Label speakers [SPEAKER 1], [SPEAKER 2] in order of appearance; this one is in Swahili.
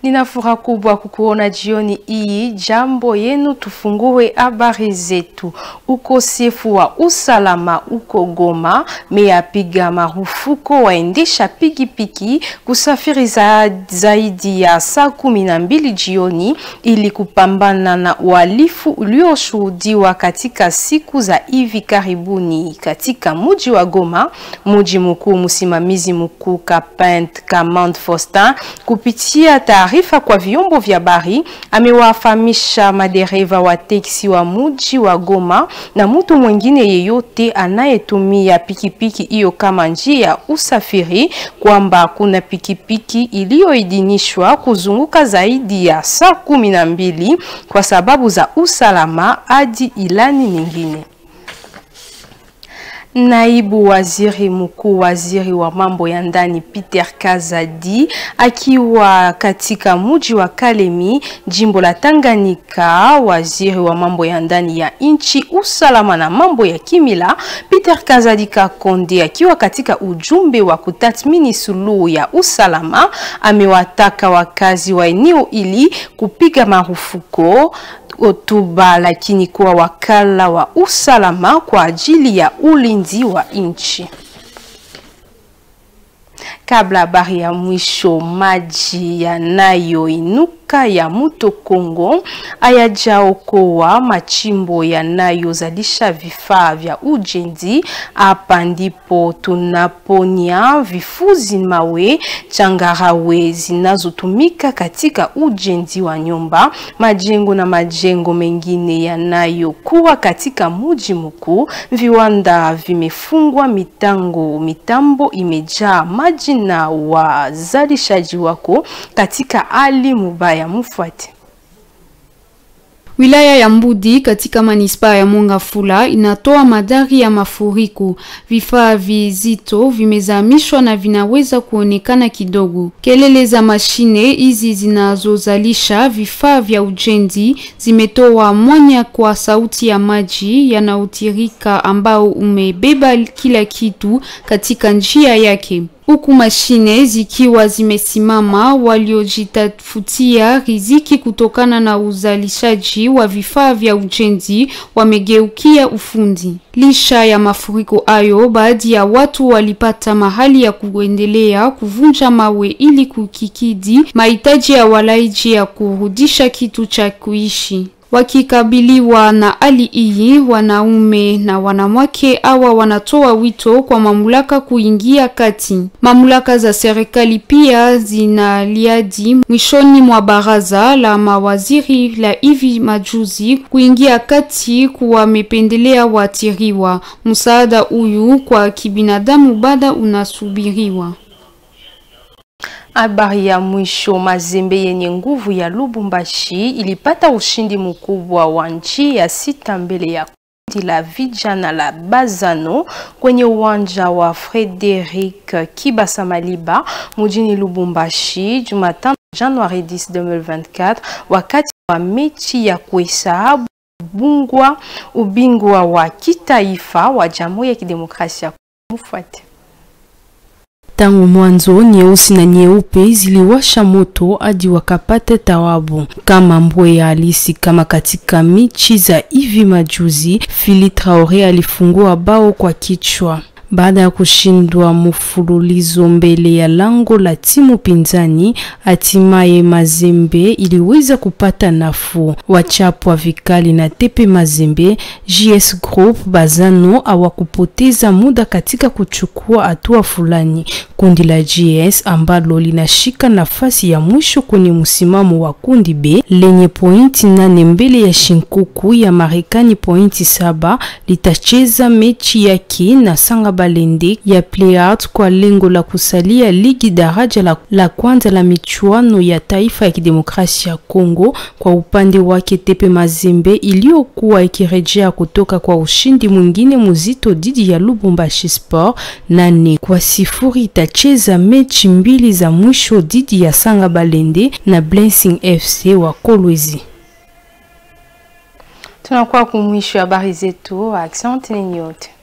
[SPEAKER 1] Nina furaha kubwa kukuona jioni hii. Jambo yenu, tufungue habari zetu. Ukosefu wa usalama uko Goma meyapiga marufuku waendesha pikipiki kusafiri za zaidi ya saa kumi na mbili jioni ili kupambana na uhalifu ulioshuhudiwa katika siku za hivi karibuni katika mji wa Goma, mji mkuu. Msimamizi mkuu Kapent Kamand Faustin kupitia taarifa kwa vyombo vya habari amewafahamisha madereva wa teksi wa mji wa Goma na mtu mwingine yeyote anayetumia pikipiki hiyo kama njia ya usafiri kwamba kuna pikipiki iliyoidhinishwa kuzunguka zaidi ya saa kumi na mbili kwa sababu za usalama hadi ilani nyingine. Naibu waziri mkuu, waziri wa mambo ya ndani Peter Kazadi akiwa katika mji wa Kalemi, jimbo la Tanganyika. Waziri wa mambo ya ndani ya nchi, usalama na mambo ya kimila Peter Kazadi Kakonde akiwa katika ujumbe wa kutathmini suluhu ya usalama, amewataka wakazi wa eneo ili kupiga marufuku hotuba lakini kuwa wakala wa usalama kwa ajili ya ulinzi wa nchi. Kabla habari ya mwisho, maji yanayoinuka ya mto Kongo hayajaokoa machimbo yanayozalisha vifaa vya ujenzi. Hapa ndipo tunaponya vifuzi, mawe, changarawe zinazotumika katika ujenzi wa nyumba, majengo na majengo mengine yanayokuwa katika mji mkuu. Viwanda vimefungwa, mitango mitambo imejaa maji na wazalishaji wako katika hali mubaya. Mufuate.
[SPEAKER 2] Wilaya ya Mbudi katika manispaa ya Mongafula inatoa madhari ya mafuriko. Vifaa vizito vimezamishwa na vinaweza kuonekana kidogo. Kelele za mashine hizi zinazozalisha vifaa vya ujenzi zimetoa mwanya kwa sauti ya maji yanayotirika ambao umebeba kila kitu katika njia yake huku mashine zikiwa zimesimama. Waliojitafutia riziki kutokana na uzalishaji wa vifaa vya ujenzi wamegeukia ufundi. Lisha ya mafuriko hayo, baadhi ya watu walipata mahali ya kuendelea kuvunja mawe ili kukikidhi mahitaji ya walaiji ya kurudisha kitu cha kuishi. Wakikabiliwa na hali hii, wanaume na wanawake hawa wanatoa wito kwa mamlaka kuingia kati. Mamlaka za serikali pia zinaliadi mwishoni mwa baraza la mawaziri la hivi majuzi kuingia kati kuwamependelea waathiriwa. Msaada huyu kwa kibinadamu bado unasubiriwa.
[SPEAKER 1] Habari ya mwisho, Mazembe yenye nguvu ya Lubumbashi ilipata ushindi mkubwa wa nchi ya sita mbele ya kundi la vijana la Bazano kwenye uwanja wa Frederic Kibasa Maliba mjini Lubumbashi Jumatano Januari 10, 2024 wakati wa mechi ya kuhesabu bungwa ubingwa wa kitaifa wa Jamhuri ya Kidemokrasia. Mufuate.
[SPEAKER 3] Tangu mwanzo nyeusi na nyeupe ziliwasha moto hadi wakapata tawabu kama mbwe ya halisi. Kama katika michi za hivi majuzi, Fili Traore alifungua bao kwa kichwa baada ya kushindwa mfululizo mbele ya lango la timu pinzani. Hatimaye Mazembe iliweza kupata nafuu, wachapwa vikali na Tepe Mazembe. JS Group Bazano hawakupoteza muda katika kuchukua hatua fulani. Kundi la JS ambalo linashika nafasi ya mwisho kwenye msimamo wa kundi B lenye pointi nane mbele ya Shinkuku ya Marekani pointi saba litacheza mechi yake na Sanga Balende ya Playart kwa lengo la kusalia ligi daraja la, la kwanza la michuano ya taifa ya kidemokrasia ya Kongo. Kwa upande wake Tepe Mazembe iliyokuwa ikirejea kutoka kwa ushindi mwingine mzito dhidi ya Lubumbashi Sport nane kwa sifuri itacheza mechi mbili za mwisho dhidi ya Sanga Balende na Blessing FC wa Kolwezi.
[SPEAKER 1] Tunakuwa kumwisho habari zetu. Asante ninyi wote.